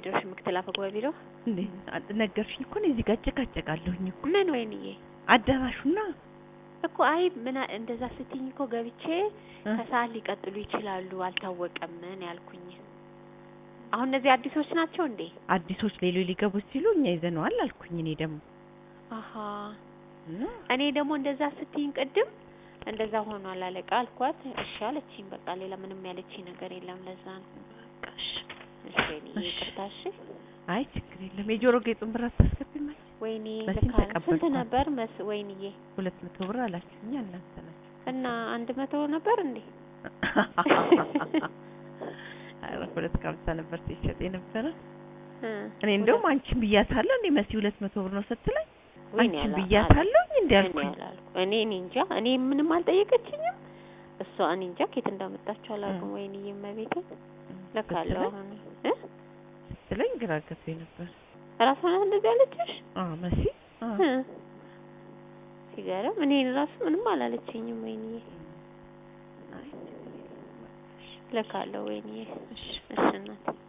ደርሽ ምክትል አፈ ጉባኤ ቢሮ እንዴ አ- ነገርሽኝ እኮ እኔ እዚህ ጋር እጨቃጨቃለሁኝ እኮ ምን ወይንዬ አዳራሹና እኮ አይ ምን አ- እንደዛ ስትይኝ እኮ ገብቼ እ? ከሰዓት ሊቀጥሉ ይችላሉ አልታወቀም ምን ያልኩኝ አሁን እነዚህ አዲሶች ናቸው እንዴ አዲሶች ሌሎች ሊገቡ ሲሉ እኛ ይዘነዋል አልኩኝ እኔ ደግሞ አሀ እና እኔ ደግሞ እንደዛ ስትይኝ ቅድም እንደዛ ሆኗል አለቃ አልኳት እሺ አለችኝ በቃ ሌላ ምንም ያለችኝ ነገር የለም ለዛ ነው በቃ እሺ። እሺ ወይኔ እሺ። ይቅርታ እሺ አይ ችግር የለም የጆሮ ጌጡን ብር አታስገቢም አለች ወይኔ መሲን ልካ ስንት ተቀበልኳት። ነበር መስ ወይንዬ ሁለት መቶ ብር አላችሁኛ እናንተ ናችሁ እና አንድ መቶ ነበር እንዴ ኧረ ሁለት ከሀምሳ ነበር ሲሸጥ የነበረ እ እኔ እንደውም አንቺን ብያታለሁ እንዴ መሲ ሁለት መቶ ብር ነው ስትለኝ ወይኔ አንቺን አላ- ብያታለሁ እንዴ እኔ አልኩኝ አላልኩ እኔ እኔ እንጃ እኔ ምንም አልጠየቀችኝም እሷ እኔ እንጃ ከየት እንዳመጣችሁ አላውቅም ወይኔ እመቤቴ ለካለሁ ስትለኝ- አሁን እ ስትለኝ ግራ ገብቶኝ ነበር ራሷ ናት እንደዚህ ያለችሽ አዎ መሲ አዎ እ ሲገርም እኔን ራሱ ምንም አላለችኝም ወይኔ አይ ለካለሁ ወይኔ እሺ እሺ እናቴ